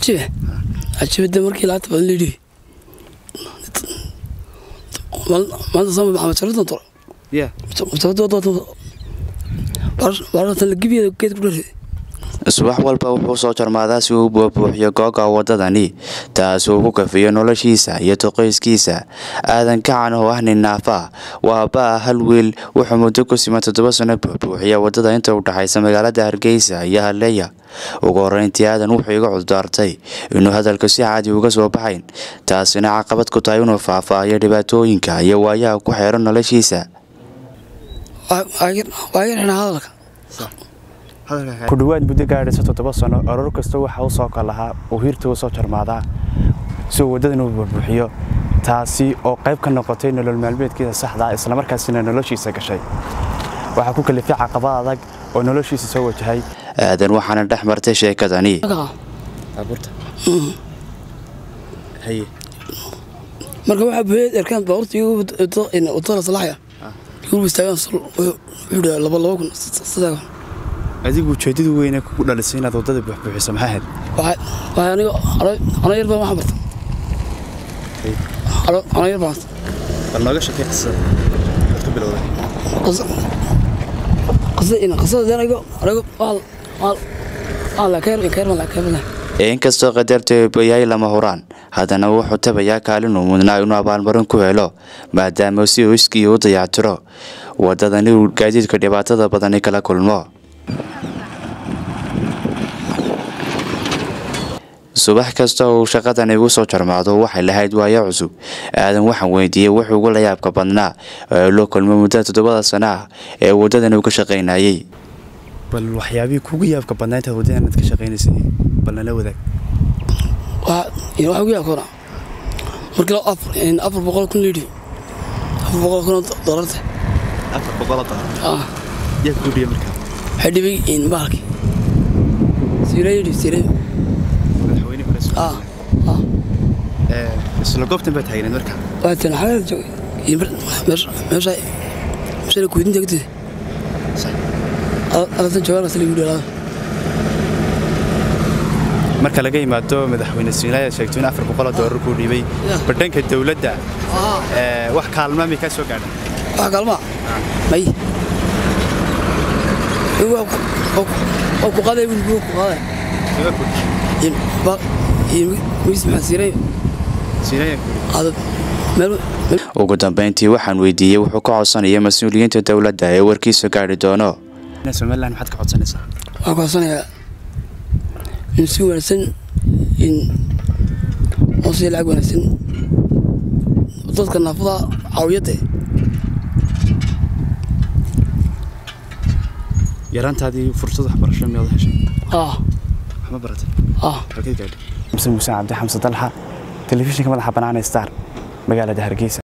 cajibe cajibada markii laanta badan leedhi maanta sama maxamed sharaftan toro ya baaratan la gibiyeeda geed ku dharee subax walba wuxuu soo jarmaadaa si uu buubuuxiyo googa wadadani taas uu ku kafiyo noloshiisa iyo toqoyskiisa aadan kacan oo ah nin naafa waa baa hal wiil wuxuu muddo ku siman toddoba sano buubuuxiya wadada inta u dhexaysa magaalada hargeysa iyo halleeya ugu horreyntii aadan wuxuu iga cuddaartay inuu hadalka si caadi uga soo baxayn taasina caqabad ku tahay inuu faahfaahiyo dhibaatooyinka iyo waayaha ku xeeran noloshiisa waa yar xidhaa hadalka ku dhowaad muddo gaadhaysa toddoba sano oror kasta waxa u soo kalahaa uu hiirta u soo jarmaadaa si uu waddadan u buubuuxiyo taasi oo qayb ka noqotay nolol maalmeedkiisa saxda ah islamarkaasina noloshiisa gashay waxaa ku kalifay caqabad adag oo noloshiisa soo wajahay aadan waxaana dhex martay sheekadani marka waxaa buuxiyay erkaan baabuurta igu wadada salaxaya igu istaagaan wuxuu dhaha laba laba kun saddex kun adigu ujeedadu weyne kugu dhalisay inaad waddada buuxbuuxiso maxaa ahayd waxay aniga ano yar baan waxaan barta ano yar baan bal nooga shakay qisada aad ku bilowday qisada qisada aniga aniga waan waan laakeer keer baan laakeer baan inkastoo qadarta eebayahay lama huraan haddana wuxuu tabayaa kaalin uu mudnaa inuu abaalmarin ku helo maadaama si uu iskii u dayactiro waddadani uu gaadiidka dhibaatada badani kala kulmo subax kasta uu shaqadan igu soo jarmaado waxay lahayd waayo cusub aadan waxaan weydiiyey wuxuu ugu layaabka badnaa ee loo kulmo muddada toddobada sana ah ee waddadan uu ka shaqaynayay bal waxyaabihii kugu yaabka badnaa intaad waddadan aad ka shaqaynaysay bal nala wadaag waxaa ugu yaabkoona markii afar boqol kun liidhi afar boqol kun doolarta afar boqoloo doolar yaa kuu dhiya markaa waxay dhibay bahalkii siiraya dhib siiraya madaxweyne hore isla goobtan baa taagneed markaa waa tan xalal joogay meesha meesha kuydinta agteeda alatan joogaan asla igu dhalada marka laga yimaado madaxweyne siinaaya sheegto in afar boqoloo doolar kuu dhiibay badhanka dowladda wax kaalmaa may kaa soo gaadhan wax kaalmaa may waa ku qaaday wiilku ku qaaday miis maxaa siiray qaadad meel ugu dambeyntii waxaan weydiiyey wuxuu ka codsanaya mas-uuliyiinta dowladda ee warkiisa gaadhi doono somalilan maxaad ka codsanaysaa waxaan ku codsanayaa in si wanaagsan in oo si lacag wanaagsan dadka naafada caawiyadda yaraantaadii fursad waxbarasho miyaad heshay ah waxma baratay ah halkeed gaadhay xamse muuse cabdi xamse dalxa telefishinka madaxa bannaan ee star magaalada hargeysa